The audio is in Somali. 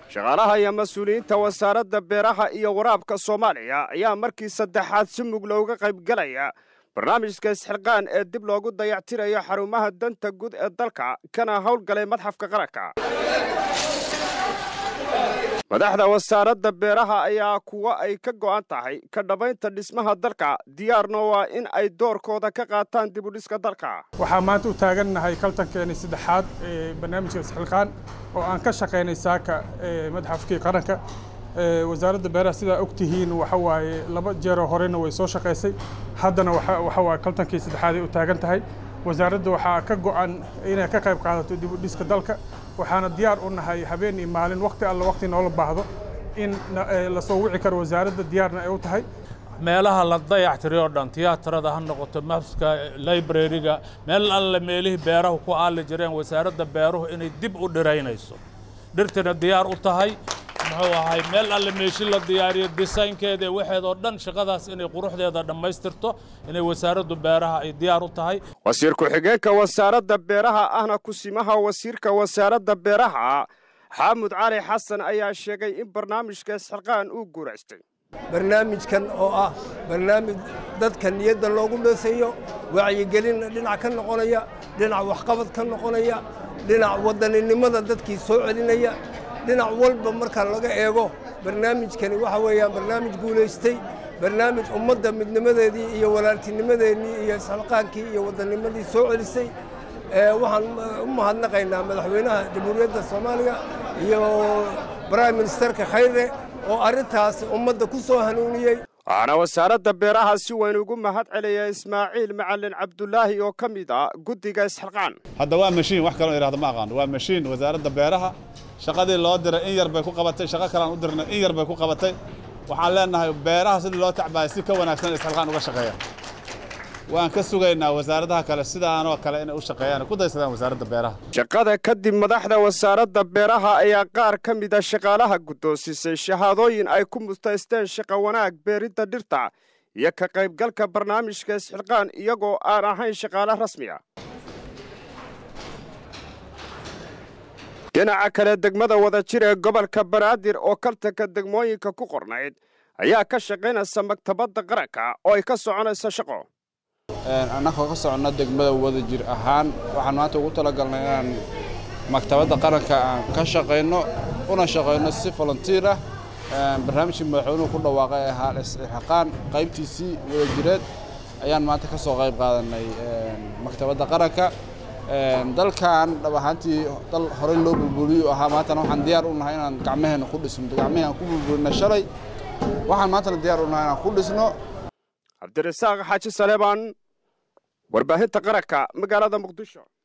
shaqaalaha iyo mas-uuliyiinta wasaaradda beeraha iyo waraabka soomaaliya ayaa markii saddexaad si mug looga qaybgalaya barnaamijka isxilqaan ee dib loogu dayactirayo xarumaha danta guud ee dalka kana howlgalay madxafka qaranka madaxda wasaaradda beeraha ayaa kuwa ay ka go'an tahay ka dhammaynta dhismaha dalka diyaarna waa in ay doorkooda ka qaataan dibudhiska dalka waxaa maanta u taagannahay kaltankeeni saddexaad ee barnaamijka isxilqaan oo aan ka shaqaynay saaka madxafkii qaranka wasaaradda beeraha sidaa og tihiin waxa waaye laba jeeroo horena way soo shaqaysay haddana waxa waaye kaltankii saddexaad ay u taagan tahay wasaaradda waxaa ka go'an inay ka qayb qaadato dibudhiska dalka waxaana diyaar u nahay habeen iyo maalin waqti alla waqti noola baahdo in la soo wici karo wasaaradda diyaarna ay u tahay meelaha la dayactiriyo dhan tiyaatarada ha noqoto mafska librariga meel alle meelihii beerahu ku aali jireen wasaaradda beeruhu inay dib u dhiraynayso dhirtina diyaar u tahay muxuu ahay meel alle meeshi la diyaariyo disaynkeeda waxeedoo dhan shaqadaas inay quruxdeeda dhammaystirto inay wasaaraddu beeraha ay diyaar u tahay wasiir ku-xigeenka wasaaradda beeraha ahna kusimaha wasiirka wasaaradda beeraha xaamud cali xasan ayaa sheegay in barnaamijka isxilqaan uu guuraystay barnaamijkan oo ah barnaamij dadka niyadda loogu dheesayo wacyigelin dhinac ka noqonaya dhinac waxqabad ka noqonaya dhinac wadaninimada dadkii soo celinaya dhinac walba marka laga eego barnaamijkani waxa weeyaan barnaamij guulaystay barnaamij ummadda midnimadeedii iyo walaaltinimadeennii iyo isxilqaankii iyo wadanimadii soo celisay waxaan u mahadnaqaynaa madaxweynaha jamhuuriyadda soomaaliya iyo brime ministerka khayre oo arrintaas ummadda ku soo hanuuniyey waxaana wasaaradda beeraha si weyn ugu mahad celaya ismaaciil macalin cabdulaahi oo ka mid ah guddiga isxilqaan hadda waa mashiin wax kaloo idhahdo ma aqaano waa mashiin wasaaradda beeraha shaqadii loo diray in yar bay ku qabatay shaqo kalean u dirnay in yar bay ku qabatay waxaan leenahay beeraha sidii loo tacbaaya si ka wanaagsan isxilqaan uga shaqeeya waan ka sugaynaa wasaaradaha kale sidaanoo kale inay u shaqeeyaan ku daysadaan wasaaradda beeraha shaqada kadib madaxda wasaaradda beeraha ayaa qaar ka mid a shaqaalaha guddoonsisay shahaadooyin ay ku mustaysteen shaqo wanaag beeridda dhirta iyo ka qaybgalka barnaamijka isxilqaan iyagoo aan ahayn shaqaale rasmi a dhinaca kale degmada wadajir ee gobolka banaadir oo kaltanka degmooyinka ku qornayd ayaa ka shaqaynaysa maktabadda qaranka oo ay ka soconayso shaqo annagoo ka soconna degmada wadajir ahaan waxaan maanta ugu talagalnay inaan maktabadda qaranka aan ka shaqayno una shaqayno si volunteer ah barnaamijkii madaxweynuhu ku dhawaaqay ee ahaa isxilqaan qaybtiisii wadajireed ayaan maanta ka soo qayb qaadanay maktabadda qaranka dalkan dhab ahaantii dal horey loo bulbuliyo ahaa maantana waxaan diyaar u nahay inaan gacmaheenna ku dhisno gacmahii aan ku bulbulina shalay waxaan maantana diyaar u nahay inaan ku dhisno cabdirasaaq xaaji saleebaan warbaahinta qaranka magaalada muqdisho